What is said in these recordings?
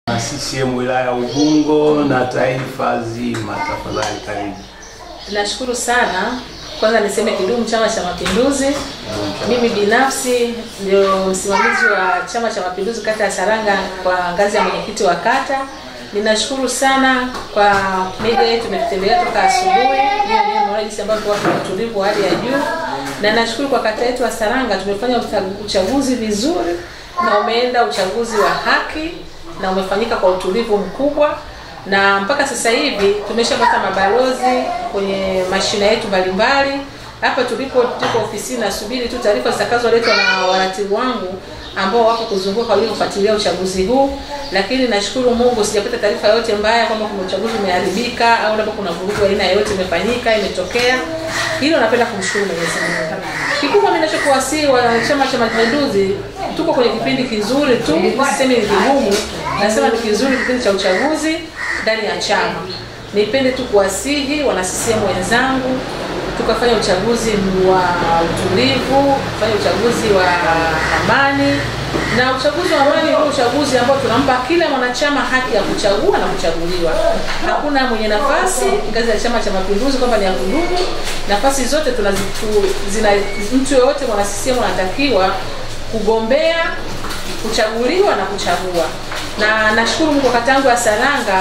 CCM wilaya Ubungo na taifa zima, tafadhali karibu. Nashukuru sana. Kwanza niseme kidumu Chama cha Mapinduzi. Mimi binafsi ndio msimamizi wa Chama cha Mapinduzi kata ya Saranga kwa ngazi ya mwenyekiti wa kata. Ninashukuru sana kwa media yetu imetutembelea toka asubuhi. Hiyo ndio mnaona jinsi ambavyo watu wana utulivu wa hali ya juu. Na nashukuru kwa kata yetu ya Saranga tumefanya ucha- uchaguzi vizuri na umeenda uchaguzi wa haki na umefanyika kwa utulivu mkubwa na mpaka sasa hivi tumeshapata mabalozi kwenye mashina yetu mbalimbali. Hapa tulipo tuko ofisini, nasubiri tu taarifa zitakazoletwa na waratibu wangu ambao wako kuzunguka kwa ajili ya kufuatilia uchaguzi huu, lakini nashukuru Mungu sijapata taarifa yoyote mbaya kwamba kuna uchaguzi umeharibika au labda kuna vurugu aina yoyote imefanyika imetokea. Hilo napenda kumshukuru Mwenyezi Mungu. Kikubwa mimi ninachokuwasihi wa Chama cha Mapinduzi, tuko kwenye kipindi kizuri tu, sisemi ni kigumu, nasema ni kizuri, kipindi cha uchaguzi ndani ya chama. Nipende tu kuwasihi wana CCM wenzangu tukafanya uchaguzi wa utulivu, kufanya uchaguzi wa amani. Na uchaguzi wa amani ndio uchaguzi ambao tunampa kila mwanachama haki ya kuchagua na kuchaguliwa. Hakuna mwenye nafasi ngazi ya Chama cha Mapinduzi kwamba ni ya kudumu. Nafasi zote tunazitu, zina mtu yoyote mwana CCM anatakiwa kugombea, kuchaguliwa na kuchagua. Na nashukuru Mungu kata yangu ya Saranga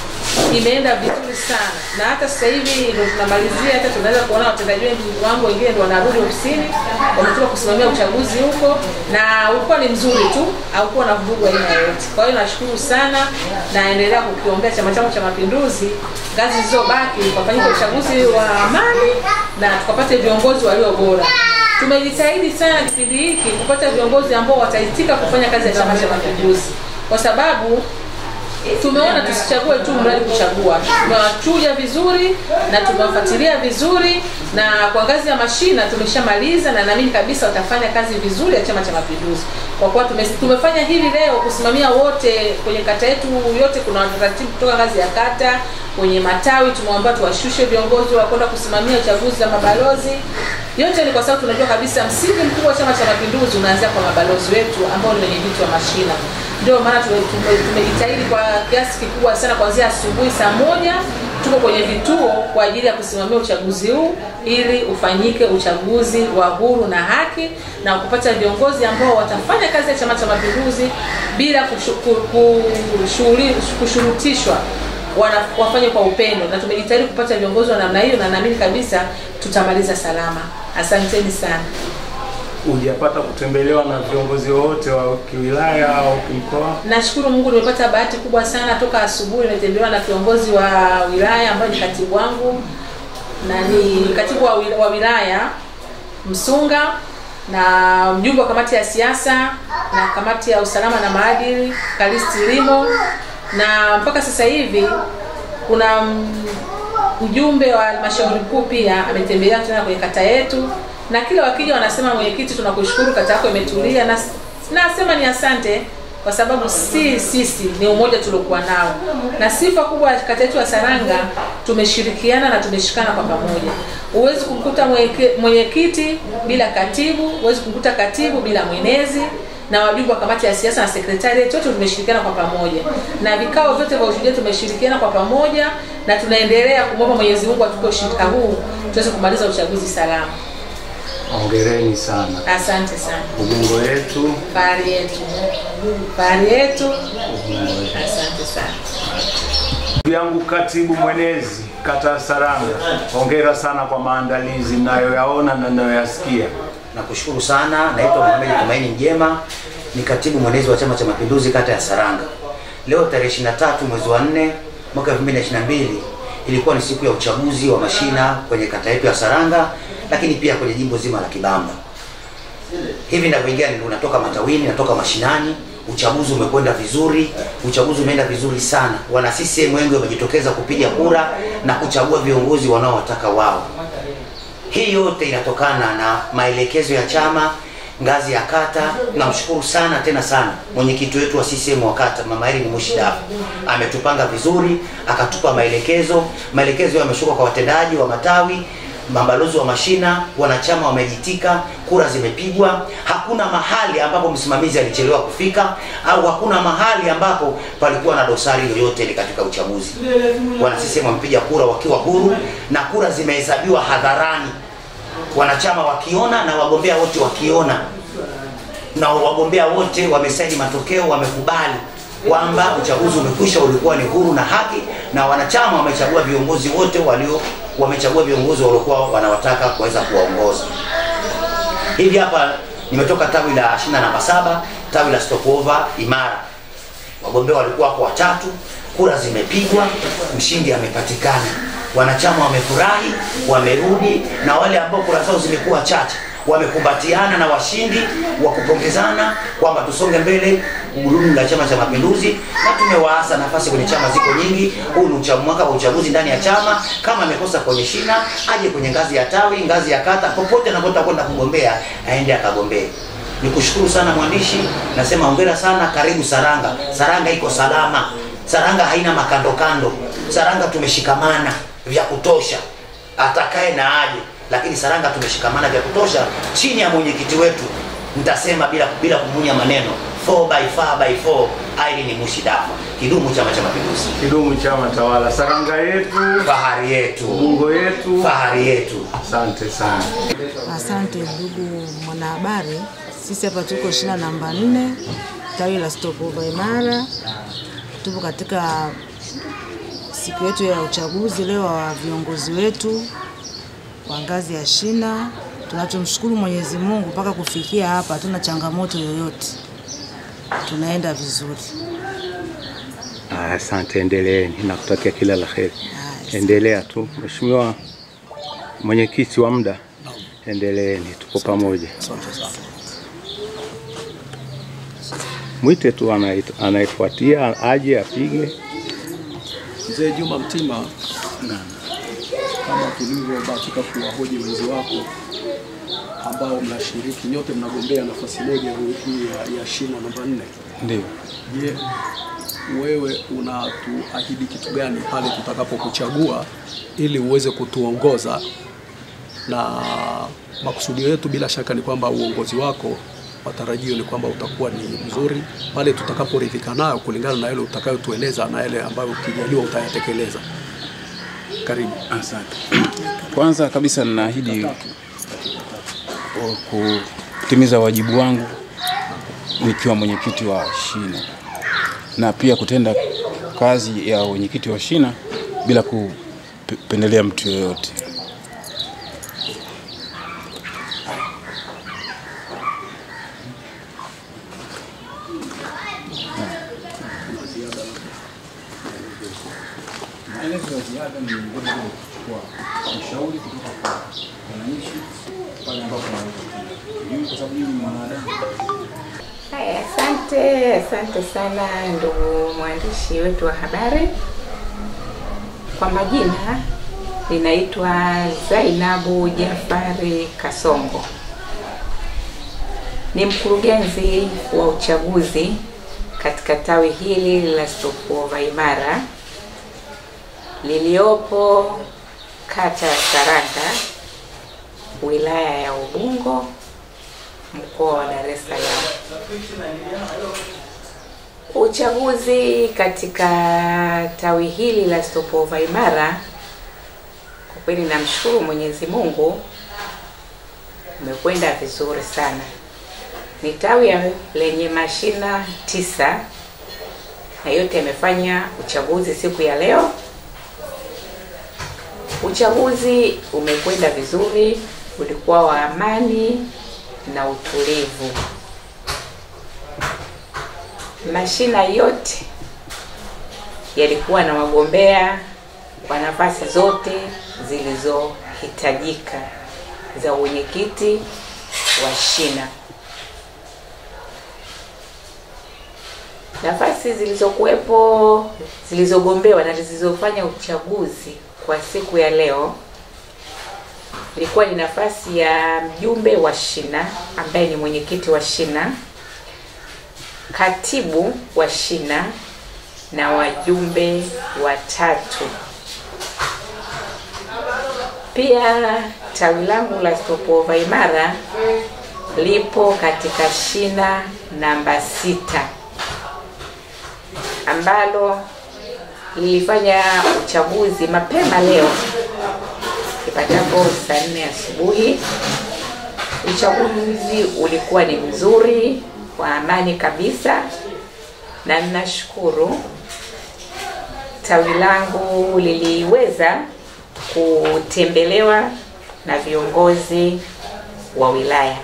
imeenda vizuri sana na hata sasa hivi ndio tunamalizia, hata tunaweza kuona watendaji wengi wangu wengine ndio wanarudi ofisini, wametoka kusimamia uchaguzi huko, na ulikuwa ni mzuri tu, haukuwa na vurugu aina yoyote. Kwa hiyo nashukuru sana, naendelea kukiombea chama changu cha Mapinduzi, ngazi zilizobaki ukafanyika uchaguzi wa amani na tukapate viongozi walio bora. Tumejitahidi sana kipindi hiki kupata viongozi ambao wataitika kufanya kazi ya Chama cha Mapinduzi kwa sababu tumeona tusichague tu mradi kuchagua. Tumewachuja vizuri na tumewafuatilia vizuri, na kwa ngazi ya mashina tumeshamaliza, na naamini kabisa watafanya kazi vizuri ya Chama cha Mapinduzi, kwa kuwa tume, tumefanya hivi leo kusimamia wote kwenye kata yetu yote. Kuna wataratibu kutoka ngazi ya kata kwenye matawi, tumewaambia tuwashushe viongozi wa kwenda kusimamia uchaguzi za mabalozi. Yote ni kwa sababu tunajua kabisa msingi mkubwa wa Chama cha Mapinduzi unaanzia kwa mabalozi wetu ambao ni wenyeviti wa mashina ndio maana tume- tumejitahidi kwa kiasi kikubwa sana kuanzia asubuhi saa moja tuko kwenye vituo kwa ajili ya kusimamia uchaguzi huu ili ufanyike uchaguzi wa huru na haki na kupata viongozi ambao watafanya kazi ya Chama cha Mapinduzi bila kushu- ku- ku- shughuli- kushurutishwa wana, wafanye kwa upendo, na tumejitahidi kupata viongozi wa namna hiyo, na naamini kabisa tutamaliza salama. Asanteni sana. Hujapata kutembelewa na viongozi wote wa kiwilaya au kimkoa? Nashukuru Mungu nimepata bahati kubwa sana toka asubuhi nimetembelewa na kiongozi wa wilaya ambaye ni katibu wangu na ni katibu wa wil- wa wilaya Msunga na mjumbe wa kamati ya siasa na kamati ya usalama na maadili Kalisti Limo, na mpaka sasa hivi kuna mm, mjumbe wa halmashauri kuu pia ametembelea tena kwenye kata yetu, na kila wakija wanasema mwenyekiti, tunakushukuru kata yako imetulia, na nasema ni asante kwa sababu si sisi ni umoja tuliokuwa nao, na sifa kubwa ya kata yetu ya Saranga tumeshirikiana na tumeshikana kwa pamoja. Huwezi kumkuta mwenyeke- mwenyekiti bila katibu, huwezi kumkuta katibu bila mwenezi na wajumbe wa kamati ya siasa na sekretariat wote tumeshirikiana kwa pamoja, na vikao vyote vya ushuhuda tumeshirikiana kwa pamoja, na tunaendelea kumwomba Mwenyezi Mungu atupe ushirika huu tuweze kumaliza uchaguzi salama. Hongereni sana. Asante sana. Ubungo yetu, Fahari yetu, fahari yetu. Ubungo yetu. Asante sana. Ndugu yangu katibu mwenezi kata ya Saranga, hongera sana kwa maandalizi ninayoyaona na ninayoyasikia. Nakushukuru sana. Naitwa Mohamed Tumaini Mjema, ni katibu mwenezi wa Chama cha Mapinduzi kata ya Saranga. Leo tarehe 23 mwezi wa 4 mwaka 2022 ilikuwa ni siku ya uchaguzi wa mashina kwenye kata yetu ya Saranga, lakini pia kwenye jimbo zima la Kibamba. Hivi ninavyoingia ndio natoka matawini, natoka mashinani. Uchaguzi umekwenda vizuri, uchaguzi umeenda vizuri sana. Wana CCM wengi wamejitokeza kupiga kura na kuchagua viongozi wanaowataka wao. Hii yote inatokana na maelekezo ya chama ngazi ya kata. Namshukuru sana tena sana mwenyekiti wetu wa CCM wa kata Mama Irene Mushidafu, ametupanga vizuri, akatupa maelekezo. Maelekezo yameshuka kwa watendaji wa matawi mabalozi wa mashina, wanachama wamejitika, kura zimepigwa. Hakuna mahali ambapo msimamizi alichelewa kufika au hakuna mahali ambapo palikuwa na dosari yoyote ile katika uchaguzi. Wana CCM wamepiga kura wakiwa huru na kura zimehesabiwa hadharani, wanachama wakiona na wagombea wote wakiona, na wagombea wote wamesaini matokeo, wamekubali kwamba uchaguzi umekwisha, ulikuwa ni huru na haki, na wanachama wamechagua viongozi wote walio wamechagua viongozi waliokuwa wanawataka kuweza kuwaongoza. Hivi hapa nimetoka tawi la shina namba saba, tawi la stopover imara. Wagombea walikuwa wako watatu, kura zimepigwa, mshindi amepatikana. Wanachama wamefurahi, wamerudi, na wale ambao kura zao zimekuwa chache wamekumbatiana na washindi wa kupongezana kwamba tusonge mbele gurudumu la Chama cha Mapinduzi, na tumewaasa nafasi kwenye chama ziko nyingi. Huu ni ucha- mwaka wa uchaguzi ndani ya chama. Kama amekosa kwenye shina, aje kwenye ngazi ya tawi, ngazi ya kata, popote anapotaka kwenda kugombea, aende akagombee. Nikushukuru sana mwandishi, nasema hongera sana, karibu Saranga. Saranga iko salama, Saranga haina makando kando, Saranga tumeshikamana vya kutosha, atakaye na aje lakini Saranga tumeshikamana vya kutosha chini ya mwenyekiti wetu, nitasema bila bila kumunya maneno 4 by 4 by 4 Irene Mushidafa. Kidumu Chama cha Mapinduzi, Kidumu chama tawala, Saranga yetu, fahari yetu, Ubungo yetu. fahari yetu. Asante sana. Asante ndugu mwanahabari, sisi hapa tuko shina namba nne tawi la Stopover Imara. Tupo katika siku yetu ya uchaguzi leo wa viongozi wetu kwa ngazi ya shina. Tunachomshukuru Mwenyezi Mungu mpaka kufikia hapa hatuna changamoto yoyote, tunaenda vizuri. Ah, Asante, endeleeni, nakutakia kila la heri. Haya, Endelea tu Mheshimiwa mwenyekiti wa muda, endeleeni, tuko pamoja. Mwite tu anait- anayefuatia aje apige. Mzee Juma Mtima, kama tulivyobahatika kuwahoji wenzi wako ambao mnashiriki nyote, mnagombea nafasi moja hii ya, ya shina namba nne. Ndio. Je, wewe unatuahidi kitu gani pale tutakapokuchagua ili uweze kutuongoza? Na makusudio yetu bila shaka ni kwamba uongozi wako matarajio ni kwamba utakuwa ni mzuri pale tutakaporidhika nayo kulingana na yale utakayotueleza na yale ambayo ukijaliwa utayatekeleza. Karibu. Asante. Kwanza kabisa ninaahidi kutimiza wajibu wangu nikiwa mwenyekiti wa shina na pia kutenda kazi ya mwenyekiti wa shina bila kupendelea mtu yoyote. Maelezo ya ziada ni vile vile kuchukua ushauri kutoka kwa wananchi pale ambapo wanaweza kujui, kwa sababu mimi ni mwanadamu. Haya, asante, asante sana ndugu mwandishi wetu wa habari. Kwa majina ninaitwa Zainabu Jafari Kasongo, ni mkurugenzi wa uchaguzi katika tawi hili la Stopover Imara liliopo kata ya Saranga, wilaya ya Ubungo, mkoa wa Dar es Salaam. Uchaguzi katika tawi hili la Stopover Imara, kwa kweli namshukuru Mwenyezi Mungu, umekwenda vizuri sana. Ni tawi ya- lenye mashina tisa na yote yamefanya uchaguzi siku ya leo. Uchaguzi umekwenda vizuri, ulikuwa wa amani na utulivu. Mashina yote yalikuwa na wagombea kwa nafasi zote zilizohitajika za uwenyekiti wa shina. Nafasi zilizokuwepo zilizogombewa na zilizofanya uchaguzi kwa siku ya leo ilikuwa ni nafasi ya mjumbe wa shina ambaye ni mwenyekiti wa shina, katibu wa shina na wajumbe watatu. Pia tawi langu la Stopover Imara lipo katika shina namba sita ambalo lilifanya uchaguzi mapema leo ipatapo saa nne asubuhi. Uchaguzi ulikuwa ni mzuri wa amani kabisa, na ninashukuru tawi langu liliweza kutembelewa na viongozi wa wilaya.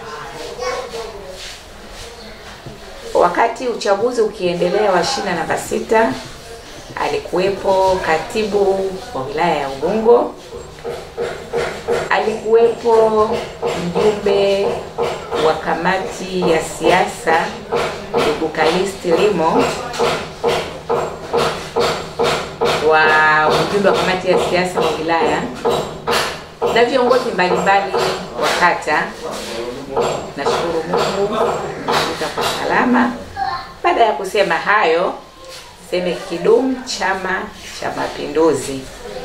Wakati uchaguzi ukiendelea wa shina namba sita, alikuwepo katibu wa wilaya ya Ubungo, alikuwepo mjumbe wa kamati ya siasa ndugu Kalisti Limo wa ujumbe wa kamati ya siasa wa wilaya na viongozi mbalimbali wa kata. Nashukuru Mungu nimefika kwa salama. Baada ya kusema hayo, seme kidumu Chama cha Mapinduzi!